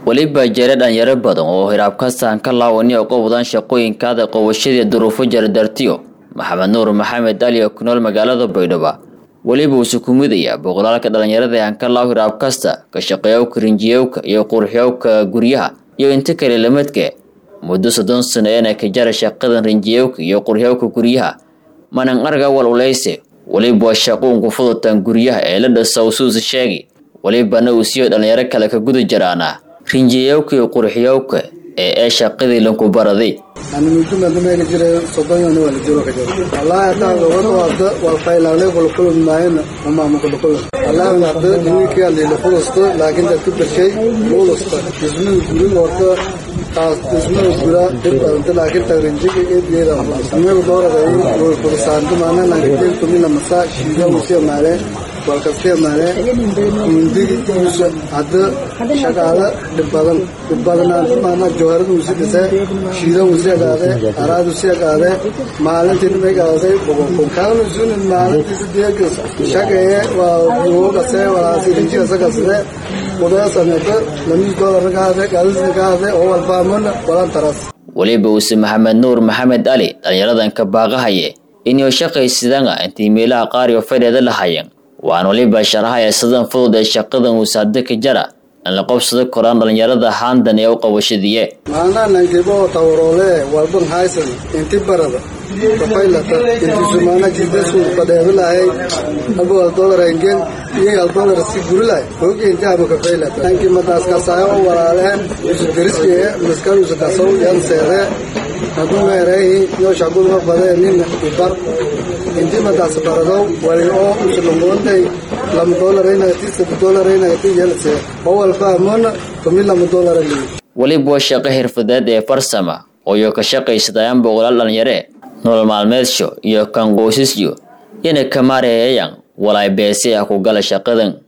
weliba jira dhalinyaro badan oo hiraabkastaan ka laawani oo qabwadaan shaqooyinkaada qowashadii duruufo jardartiyo maxamed nuur maxamed ali oo ku nool magaalada baydhabo weliba uuse ku midaya boqolaalka dhalinyarada aan ka laaw hiraabkasta ka shaqeeyowka rinjiyowka iyo qurxiyowka guryaha iyo inta kale lamadke muddo soddon sano eena ka jara shaqadan rinjiyowka iyo qurxiyowka guryaha manan arga wal uleyse weliba waa shaquunku fudutaan guryaha ee la dhasa usuusa sheegi welibana uu siiyo dhalinyaro kale ka guda jaraana rinjiyowka iyo qurxiyowka ee ee shaqadii lanku baraday ani muddo madameyga jiray soddon yana waa la jiro ka jiro wallahi hataa gabadha waada waa faylaale kulkulud maayana umaama kulkulud wallahi hadda ninkii aliila fulusto laakiin dadku bershay fulusto dhismada guriga horta taas dhismada gura dib badanta laakiin tagrinjiga eedgeeda amiga doorada way fulusaanto maana nankajeel tumina masa shiida musiya maale walkasiya maale mundigi usa hadda shaqaala dhib badan dhib badanaanta maana jawharada usi dhise shiida usi agaade araad usi agaade maalintii nimay gaaday bogokon kaanu sunin maalintiisa deegas shaqeeye waa buugase walaasi rinjigasa gasde udaya sameeto lamis doolar gaade gaadisna gaade oo walbaamona walan taras weliba uuse maxamed nuur maxamed ali dhalinyaradan ka baaqahaye inuu shaqaysidanga intii meelaha qaar iyo fadheeda lahayeen waan waliba sharaxaya sidan fudud ee shaqadan uuse hadda ka jara in la qobsado koraan dhalinyarada haandan ee u qabashadiye maanaa nankibo tawaroole walban haysan inti barada kafaylata inti sumaana jidasku fadheebilahay abo al dolar hengen iyo al dolar si gurilahay hogi inti abo kafaylata nanki madaas kasaayo oo walaaleen usu deriskee maskal usu kasaw yan seere haduu meereehi yo shaquduma fadee nin ibar inti madaas baradow wali oo usu longoontay lama dolaraynaati sadde dolaraynaati yelse oo walfahamona tumi lama dolarali weliba waa shaqo xirfadeed ee farsama ooyo ka shaqaysadayaan boqolaal dhalinyare nolol maalmeedsho iyo kan qoysasyo ina ka maareeyayaan walaay beesi ah ku gala shaqadan